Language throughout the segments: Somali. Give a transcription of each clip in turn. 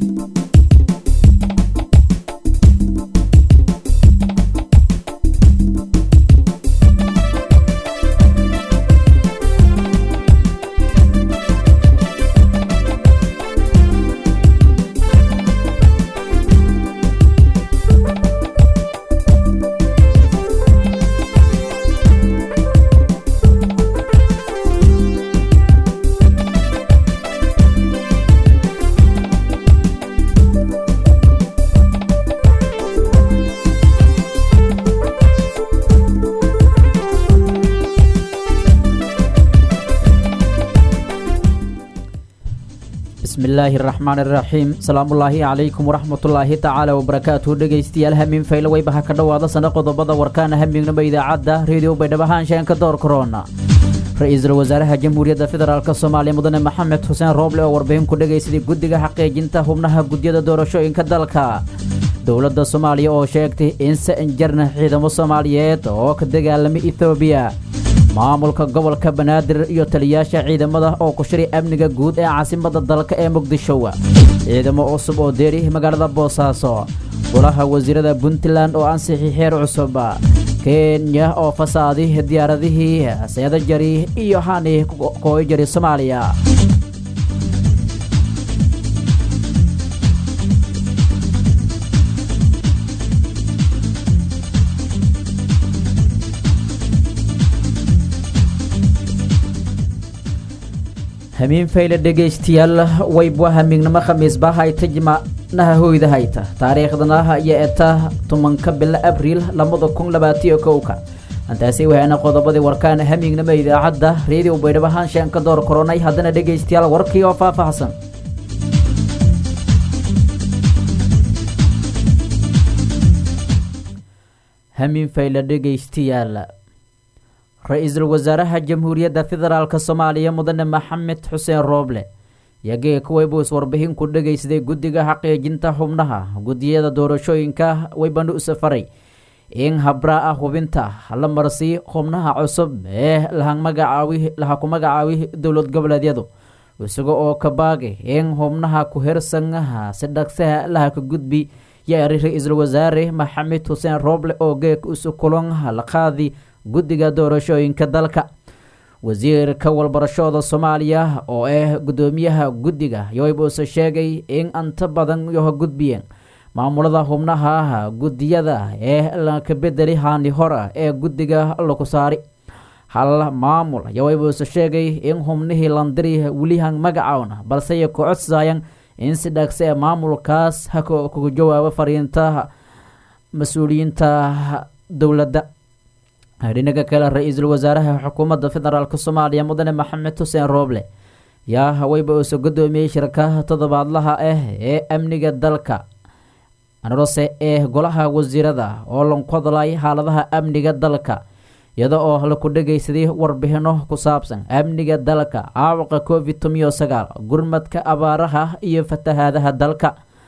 bismillaahi araxmaan iraxiim salaamullaahi calaykum waraxmatullaahi tacaala wabarakaatuhu dhegaystayaal hamiin faylo weybaha ka dhowaada sana qodobada warkaana hamiignaba idaacadda reediyo baydhabahaanshaenka door korona ra-iisul wasaaraha jamhuuriyadda federaalk soomaaliya mudane maxamed xuseen rooble oo warbixin ku dhegaysaday guddiga xaqiijinta xubnaha gudyada doorashooyinka dalka dowladda soomaaliya oo sheegtay in sa-injarna ciidamo soomaaliyeed oo ka dagaalamay etoobiya maamulka gobolka banaadir iyo taliyaasha ciidamada oo ku shiray amniga guud ee caasimadda dalka ee muqdisho ciidamo cusub oo deeri magaalada boosaaso golaha wasiirada puntland oo ansixi xeer cusub kenya oo fasaaday diyaaradihii seeda jari iyo hani kooy jari soomaaliya hamiin fayle dhegaystayaal waybwa hamiignimo khamiisba hayta jimacnaha hoyda hayta taariikhdanaha iyo eta tumanka bilo abriil labada kun labaatiyo kowka antaasi wahaana qodobadii warkaana hamiignimo idaacadda reediyo baydhabahaanshaan ka door koronay haddana dhegaystayaal warkii oo faahfaahsan hamiin fayle dhegaystayaal ra-iisul wasaaraha jamhuuriyadda federaalk soomaaliya mudane maxamed xuseen rooble yagee kuwaybuus warbixin ku dhegaysaday guddiga xaqiijinta xubnaha guddiyada doorashooyinka waybanu safaray in habraa ah hubinta la marsiy xubnaha cusub ee laha ku magacaawi dowlad goboleedyadu isaga oo ka baagay in xubnaha ku hersangaha si dhagsaha laha ka gudbi yaari ra-iisul wasaare maxamed xuseen rooble oo geeg isu kulanha la qaadi guddiga doorashooyinka dalka wasiirka walbarashada soomaaliya oo ah guddoomiyaha guddiga yoybuuse sheegay in anta badan yoha gudbiyeen maamulada xubnaha guddiyada ee laka bedeli haani hora ee guddiga laku saari hal maamul yoybuuse sheegay in xubnihii landiri welihan magacown balsey ku codsayan in si dhagse ee maamulkaas ha kuga jawaabo fariinta mas-uuliyiinta dowladda dhinaga kale ra-iisul wasaaraha xukuumadda federaalk soomaaliya mudane maxamed xuseen rooble yaa haweyba uuse guddoomiyey shirkaha toddobaadlaha ah ee amniga dalka anrose ee golaha wasiirada oo lanku hadlay xaaladaha amniga dalka iyada oo laku dhegaysaday warbixino ku saabsan amniga dalka caawaqa covid tomiyo sagaal gurmadka abaaraha iyo fatahaadaha dalka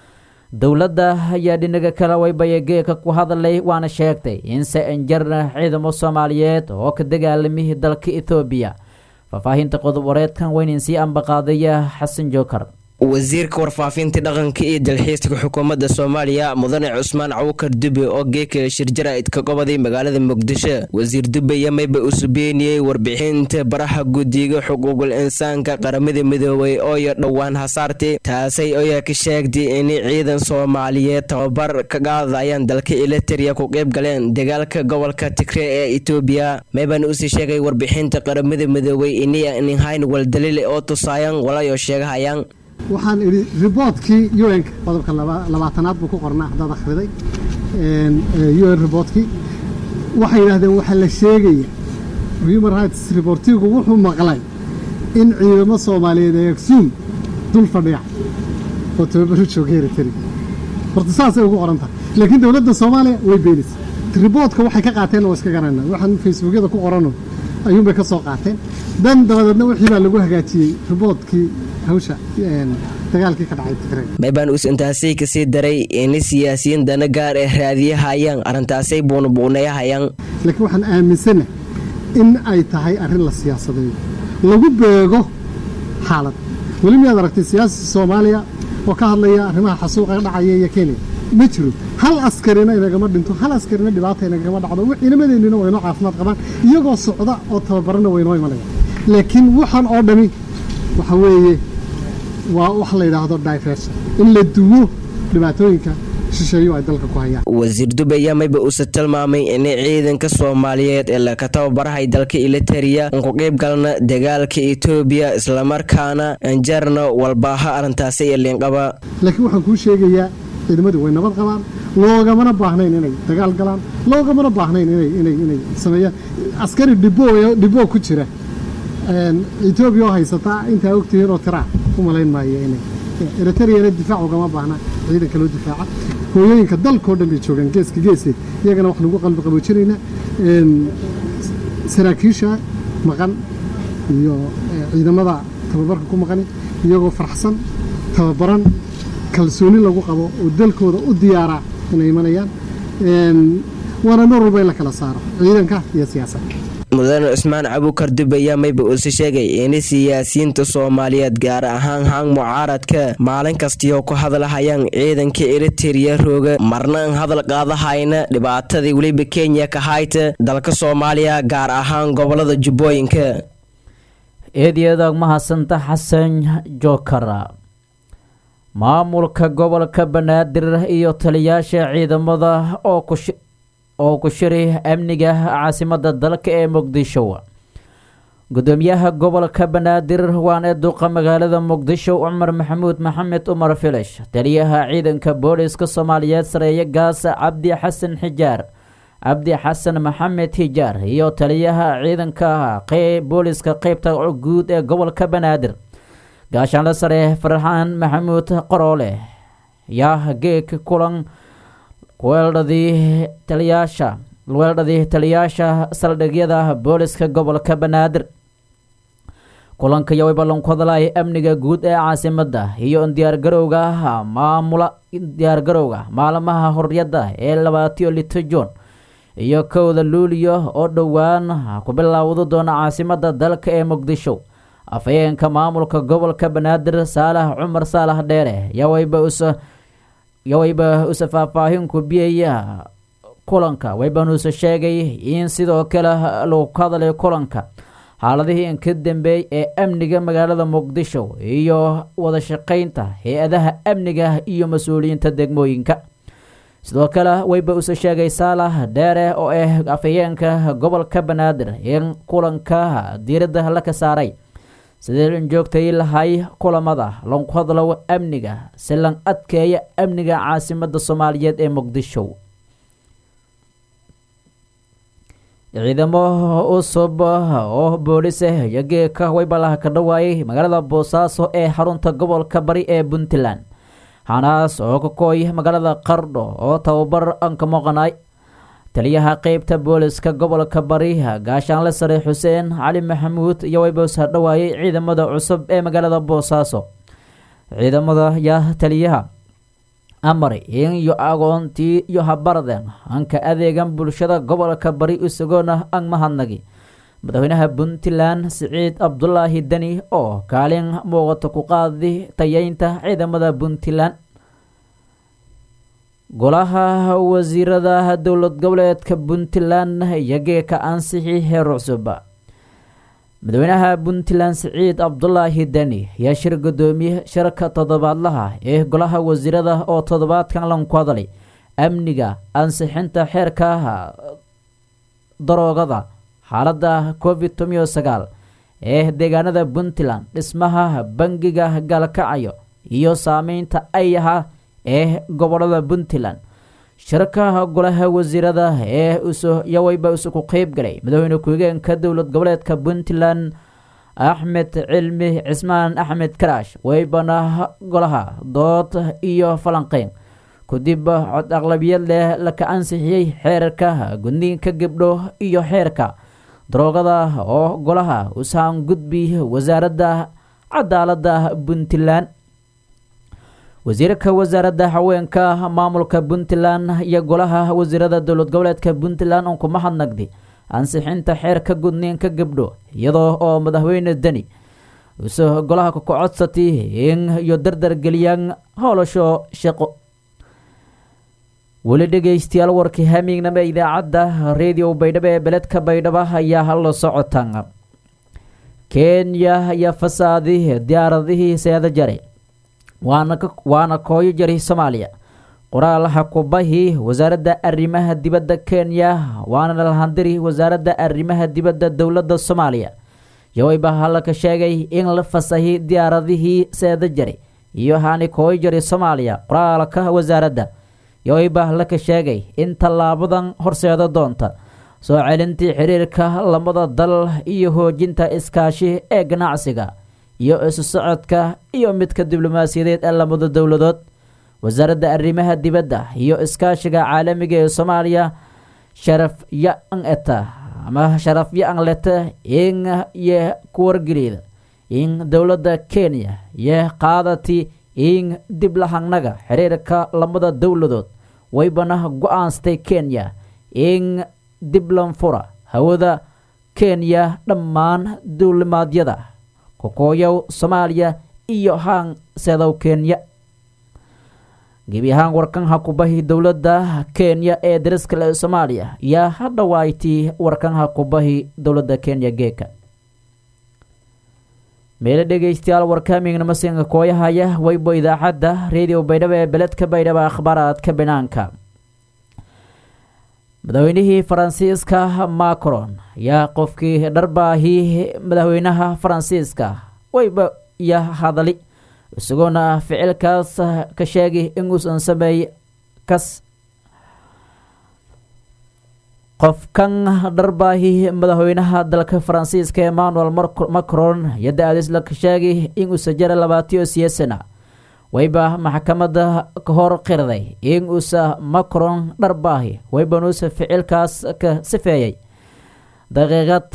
dowladda ayaa dhinaga kale waybayageeka ku hadlay waana sheegtay in sa-injarna ciidamo soomaaliyeed oo ka dagaalamay dalka ethoobiya faahfaahinta qodob wareedkan weynin sii ambaqaadaya xasan jookar wasiirka warfaafinta dhaqanka iyo dalxiiska xukuumadda soomaaliya mudane cusmaan cawkar dube oo geeka shirjaraid ka gobaday magaalada muqdisho wasiir dube yamayba usu beeniyey warbixinta baraha guddiga xuquuqul insaanka qaramada midoobay ooyo dhowaan hasaartay taasay oyaa ka sheegtay in ciidan soomaaliyeed tababar ka qaadayaan dalka eliteria ku qeyb galeen dagaalka gobolka tigre ee etoobiya mayban usi sheegay warbixinta qaramada midoobay iniya ninhayn waldaliile oo tusaayan walayo sheegahayaan waxaan idhi riboortkii un qodobka labaatanaad buu ku qornaa haddaad akhriday un riboortkii waxay yidhahdeen waxaa la sheegaya human rights riboortigu wuxuu maqlay in ciidamo soomaaliyeed ee agsuum dul fadhiya oo tababaro jooga eritrea horta saasay ugu qoran tahay laakiin dowladda soomaaliya way beenaysa riboortka waxay ka qaateen oo iska garanaa waxaan facebookyada ku qorano ayuunbay ka soo qaateen dan dabadeedna wixii baa lagu hagaajiyey riboortkii hawsha dagaalkii ka dhacay tigray maybaan us intaasay kasii daray in siyaasiyiin dana gaar ee raadiyahayaan arrintaasay buunabuunayahayaan laakiin waxaan aaminsana in ay tahay arrin la siyaasadeeyo lagu beego xaalad weli miyaad aragtay siyaasi soomaaliya oo ka hadlaya arrimaha xasuuqa dhacaya iyo kenya ma jiro hal askarina inagama dhinto hal askarina dhibaata inagama dhacdo ciidamadeennina waynoo caafimaad qabaan iyagoo socda oo tababarana waynoo imanaya laakiin waxaan oo dhami waxa weeye waa wax la yidhaahdo diversion in la duwo dhibaatooyinka shisheeyo ay dalka ku hayaan wasiir dube ayaa mayba uuse tilmaamay in ciidanka soomaaliyeed ee laka tababarahay dalka eliteria un ku qeyb galna dagaalka etoobiya islamarkaana anjarna walbaaha arrintaasi iyo liinqaba laakiin waxaan kuu sheegayaa ciidamadu way nabad qabaan loogamana baahnayn inay dagaal galaan loogamana baahnayn inay inay sameeyaan askari dhibo dhibo ku jira etoobiya oo haysataa intaa ogtihiin oo tiraa u malayn maayo inay eritriyana difaac ugama baahna ciidanka loo difaaca hooyooyinka dalkao dhan bay joogaan geeska geeseed iyagana wax lagu qalbi qaboojinaynaa saraakiisha maqan iyo ciidamada tababarka ku maqani iyagoo faraxsan tababaran kalsooni lagu qabo oo dalkooda u diyaaraa inay imanayaan waana mar walba in la kala saaro ciidanka iyo siyaasadda mudane cusmaan cabukar dube ayaa mayba uuse sheegay in siyaasiyiinta soomaaliyeed gaar ahaan hang mucaaradka maalin kastiyo ku hadlahayaan ciidanka eriteria rooga marna an hadal qaadahayna dhibaatadii weliba kenya ka hayta dalka soomaaliya gaar ahaan gobolada jubbooyinka eedyadaag mahadsanta xasan jookara maamulka gobolka banaadir iyo taliyaasha ciidamada oo ku oo ku shiray amniga caasimada dalka ee muqdisho gudoomiyaha gobolka banaadir waana duqa magaalada muqdisho cumar maxamuud maxamed umar filish taliyaha ciidanka booliska soomaaliyeed sareeye gaas cabdi xasan xijaar cabdi xasan maxamed xijaar iyo taliyaha ciidanka booliska qeybta guud ee gobolka banaadir gaashaanle sare farxaan maxamuud qoroole yaa geeg kulan weeldhadii taliyaasha weeldhadii taliyaasha saldhigyada booliska gobolka banaadir kulanka iyo way ballan ku hadlaya amniga guud ee caasimada iyo diyaargarowga maamula diyaargarowga maalmaha horyadda ee labaatiyo lito juun iyo kowda luuliyo oo dhowaan ku bilaawdo doona caasimada dalka ee muqdisho afhayeenka maamulka gobolka banaadir saalax cumar saalax dheere yawayba us yawayba use faahfaahinku biyaya kulanka waybanuuse sheegay in sidoo kale lagu ka hadlay kulanka xaaladihii inka dambeey ee amniga magaalada muqdisho iyo wada shaqeynta hay-adaha amniga iyo mas-uuliyiinta degmooyinka sidoo kale wayba use sheegay saalax dheere oo ah afhayeenka gobolka banaadir in kulanka diiradda la ka saaray sidii lan joogtay lahay kulamada lanku hadlo amniga si lan adkeeya amniga caasimada soomaaliyeed ee muqdisho ciidamo cusub oo boolis ah iyo geeka waybalaha ka dhawaayay magaalada boosaaso ee xarunta gobolka bari ee puntland hanaas oo ka kooy magaalada qardho oo tababar an ka maqanay taliyaha qeybta booliska gobolka bari gaashaanle sare xuseen cali maxamuud iyo wayboos hadhawaayay ciidamada cusub ee magaalada boosaaso ciidamada yaa taliyaha amar in iyo agoontii iyo habarden anka adeegan bulshada gobolka bari isagoona an mahadnagi madaxweynaha puntland siciid cabdulaahi deni oo kaalin muuqato ku qaadi tayeynta ciidamada puntland golaha wasiirada dowlad goboleedka puntland iyo geeka ansixi heer cusub madaxweynaha puntland siciid cabdulaahi deni ayaa shir gudoomiye shirka toddobaadlaha ee golaha wasiirada oo toddobaadkan lanku hadlay amniga ansixinta xeerka daroogada xaalada covid tomiyo sagaal ee deegaanada puntland dhismaha bangiga gaalkacayo iyo saameynta ayaha ee gobolada puntland shirka golaha wasiirada ee yawayba isuku qeyb galay madaxweyne ku-xigeenka dowlad goboleedka puntland axmed cilmi cismaan axmed karaash waybana golaha dood iyo falanqeyn kadib cod aqlabiyad leh laka ansixiyey xeerka gudniinka gabdho iyo xeerka daroogada oo golaha usaan gudbi wasaaradda cadaalada puntland wasiirka wasaaradda haweenka maamulka puntland iyo golaha wasiirada dowlad goboleedka puntland un kuma hadnagdi ansixinta xeerka gudniinka gabdho iyadoo oo madaxweyne deni use golaha kakocodsati in iyo dardar geliyaan howlasho shaqo weli dhegaystayaal warkii hamiignama idaacadda radio baydhabo ee beledka baydhabo ayaa hala socotan kenya ayaa fasaadi diyaaradihii seeda jare waana kooyo jari soomaaliya qoraalaha kubahii wasaaradda arrimaha dibadda kenya waana lahandiri wasaaradda arrimaha dibadda dowladda soomaaliya yowayba halaka sheegay in la fasahi diyaaradihii seeda jari iyo haani kooyo jari soomaaliya qoraalka wasaaradda yowayba laka sheegay in tallaabadan horseeda doonta soo celintii xiriirka lamada dal iyo hoojinta iskaashi ee ganacsiga iyo isu socodka iyo midka diblomaasiyadeed ee lamada dowladood wasaaradda arrimaha dibadda iyo iskaashiga caalamiga ee soomaaliya sharaf ya-an eta ama sharaf ya-an leta in iyo ku wargelieda in dowladda kenya iyo qaadati in dib lahangnaga xiriirka lamada dowladood waybana go-aansatay kenya in dib lanfura hawada kenya dhammaan duulimaadyada kokooyow soomaaliya iyo haan seedow kenya gebi ahaan warkanha kubahi dowladda kenya ee dariskale soomaaliya yaa hadhawaayti warkanha kubahi dowladda kenya geeka meelo dhegaystayaal warkaamigna masinka kooyahaya waybo idaacadda radio baydhabo ee beledka baydhabo akhbaaraadka banaanka madaxweynihii faransiiska macron yaa qofkii dharbaahi madaxweynaha faransiiska wayba iyo hadali isagoona ficilkaas ka sheegi inuusan sameey kas qofkan dharbaahi madaxweynaha dalka faransiiska emmanuel macron iyo da-adisla ka sheegi inuusa jara labaatiyo siyo sana wayba maxkamadda ka hor qirday inuusa macron dharbaahi waybanuusa ficilkaas ka sifeeyay daqiiqad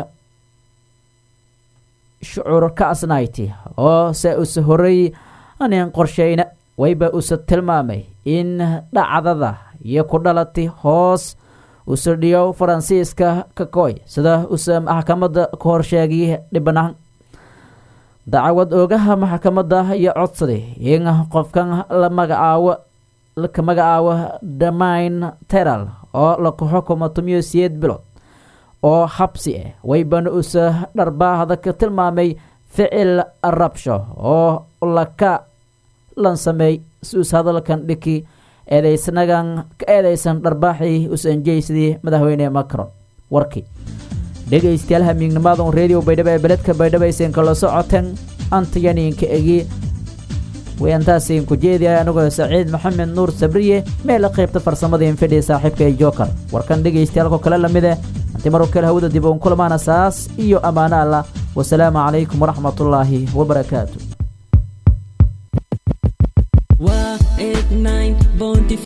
shucuur ka asnayti oo se usa horey anin qorsheyna wayba usa tilmaamay in dhacdada iyo ku dhalati hoos usa dhiyo faransiiska ka kooy sida usa maxkamadda ka hor sheegay dhibanahan dacwad oogaha maxkamadda iyo codsaday in qofkan la magacaabo laka magacaabo damayn teral oo laka xukumo tumiyo siyeed bilood oo xabsi ah waybana usa dharbaahda ka tilmaamay ficil rabsho oo laka lan sameey si us hadalkan dhiki eedeysnagan ka eedeysan dharbaaxii usanjeysadii madaxweyne macron warkii dhegaystayaal hamiignimaadon radio baydhabo ee beledka baydhabo aysan kala socoteen antayaninka egi wayantaasiin ku jeediya anigoo saciid maxamed nuur sabriye meela qaybta farsamada infidhi saaxiibka ee joker warkan dhegaystayaal kale lamid eh anti maroo kale hawada dib uun kulamaana saas iyo ammaano allah wasalaamu calaykum waraxmatullaahi wabarakaatu